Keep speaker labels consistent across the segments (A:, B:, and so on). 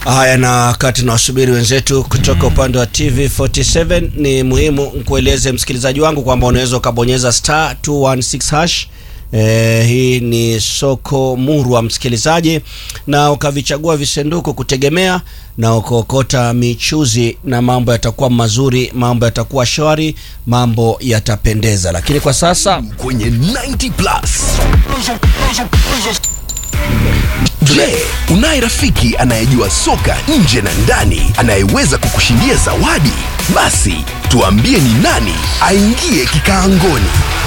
A: Haya, na wakati nawasubiri wenzetu kutoka upande wa TV47, ni muhimu nkueleze msikilizaji wangu kwamba unaweza ukabonyeza star 216 hash. Eh, hii ni soko murwa msikilizaji, na ukavichagua visanduku kutegemea na ukaokota michuzi, na mambo yatakuwa mazuri, mambo yatakuwa shwari, mambo yatapendeza. Lakini kwa sasa
B: kwenye 90 plus. Je, unaye rafiki anayejua soka nje na ndani anayeweza kukushindia zawadi? Basi tuambie ni nani aingie kikaangoni.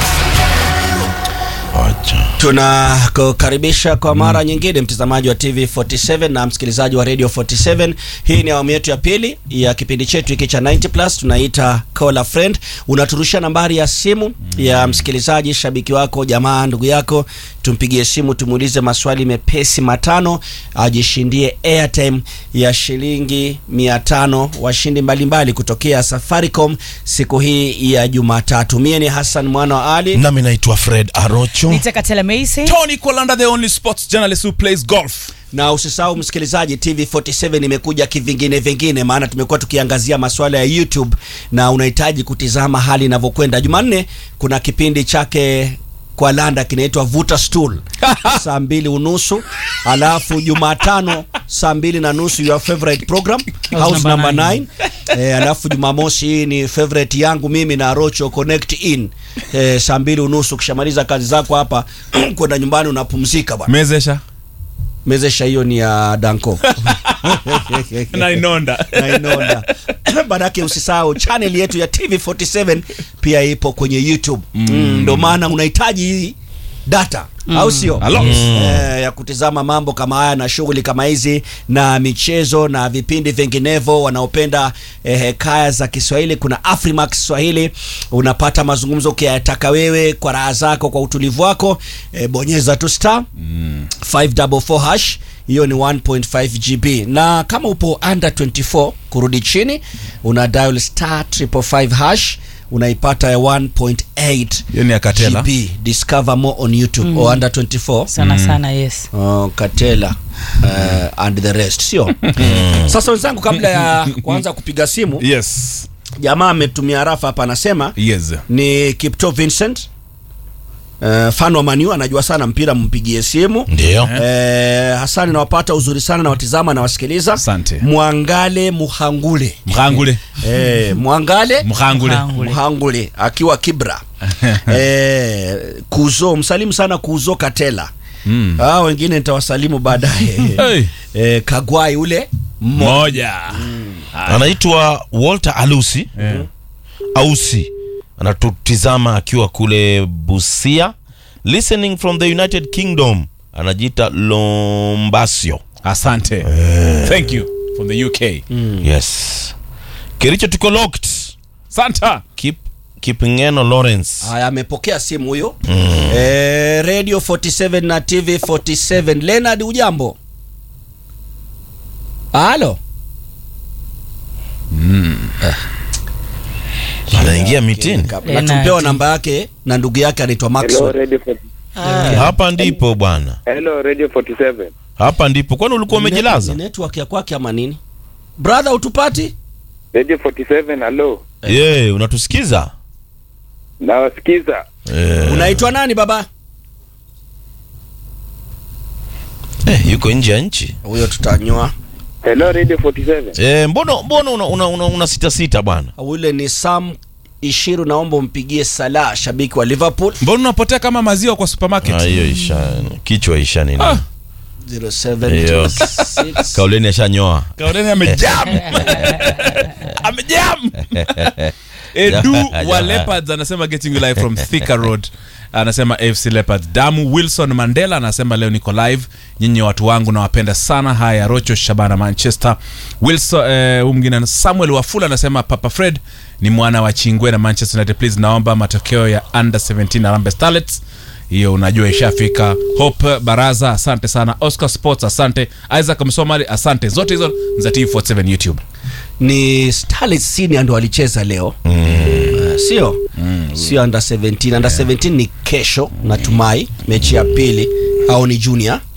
A: tunakukaribisha kwa mara nyingine mtazamaji wa TV 47 na msikilizaji wa Radio 47. Hii ni awamu yetu ya pili ya kipindi chetu hiki cha 90 plus, tunaita call a friend. Unaturusha nambari ya simu ya msikilizaji, shabiki wako, jamaa, ndugu yako, tumpigie simu, tumuulize maswali mepesi matano, ajishindie airtime ya shilingi 500. Washindi mbalimbali kutokea Safaricom siku hii ya Jumatatu. Mie ni Hassan mwana wa Ali.
C: nami naitwa fred arocho
D: Nitakatela Macy.
E: Tony Kolanda, the only sports journalist who plays golf.
A: na usisahau msikilizaji, TV47 imekuja kivingine vingine, maana tumekuwa tukiangazia masuala ya YouTube na unahitaji kutizama hali inavyokwenda. Jumanne kuna kipindi chake kwa Landa kinaitwa Vuta Stool saa mbili unusu, alafu Jumatano saa mbili na nusu your favorite program house
D: number
A: number 9 eh, alafu Jumamosi hii ni favorite yangu mimi na Rocho Connect in eh, saa mbili unusu. Ukishamaliza kazi zako hapa kwenda nyumbani unapumzika bwana.
E: Mezesha
A: Mezesha hiyo ni ya Danko
E: na inonda.
A: na inonda manake usisahau channel yetu ya TV47 pia ipo kwenye YouTube mm. Ndo maana unahitaji hii data au sio?
E: A lot.
A: Eh, ya kutizama mambo kama haya na shughuli kama hizi na michezo na vipindi vinginevyo. Wanaopenda eh, hekaya za Kiswahili, kuna Afrimax Swahili, unapata mazungumzo ukiyataka wewe kwa raha zako, kwa utulivu wako. Eh, bonyeza tu star 544 hash hiyo ni 1.5 GB na kama upo under 24 kurudi chini una dial star 555 hash unaipata ya 1.8
E: Hiyo ni ya Katela.
A: GB discover more on YouTube or under 24
D: Sana sana yes.
A: Oh, Katela uh, and the rest sio sasa wenzangu kabla ya kuanza kupiga simu
E: Yes.
A: jamaa ametumia rafa hapa anasema
E: Yes.
A: ni Kipto Vincent uh, fan wa Manu anajua sana mpira mpigie simu
C: ndio
A: Eh, Hasani nawapata uzuri sana na watizama na wasikiliza.
E: Asante.
A: Mwangale Muhangule.
E: Mhangule.
A: Eh, Mwangale
E: Mhangule.
D: Mhangule.
A: Muhangule akiwa Kibra. eh, Kuzo msalimu sana Kuzo Katela.
E: Mm.
A: Ah, wengine nitawasalimu baadaye.
E: Hey.
A: eh, Kagwai ule mmo.
E: Moja.
C: anaitwa walter alusi
E: Eh.
C: ausi anatutizama akiwa kule busia listening from the united kingdom anajiita lombasio
E: Asante. Thank you from the UK.
C: yes kericho tuko locked
E: Santa.
C: Keep, kipingeno lawrence
A: Haya, amepokea simu huyo. Eh, Radio 47 na TV 47. Leonard, ujambo? Halo.
C: anaingia mitini
A: Na
D: Leonard.
A: tumpewa namba yake na ndugu yake anaitwa
F: Hello
A: Maxwell.
F: Radio 40
C: hapa ndipo bwana
F: Hello Radio 47.
C: hapa ndipo kwani ulikuwa umejilaza
A: Ni network ya kwake ama nini? Brother utupati?
F: Radio 47 hello.
C: ye unatusikiza
F: Nawasikiza.
C: Eh,
A: Unaitwa nani baba?
C: eh, yuko nje ya nchi
A: Huyo tutanyoa.
F: Hello Radio 47.
C: eh, mbona mbona una, una, una, una sita sita bwana
A: Ule ni Sam Ishiru, naomba umpigie Salah, shabiki wa Liverpool.
E: Mbona unapotea kama maziwa kwa supermarket?
C: Ah, hiyo isha kichwa isha nini
E: Ah.
A: 0726
C: kauleni ashanyoa
E: Kauleni amejam. amejam. Edu wa Leopards anasema getting you live from Thika Road. Anasema AFC Leopards. Damu Wilson Mandela anasema leo niko live. Nyinyi watu wangu nawapenda sana. Haya Rocho Shabana Manchester. Wilson eh, huyu mwingine ana- Samuel Wafula anasema Papa Fred ni mwana wa Chingwe na Manchester United please naomba matokeo ya under 17 Harambee Starlets. hiyo unajua ishafika hope baraza asante sana oscar sports asante isaac msomali asante zote hizo ni za t47 youtube
A: ni Starlets senior ndo walicheza leo Eh, sio sio under 17 under 17 ni kesho natumai mechi ya pili au ni junior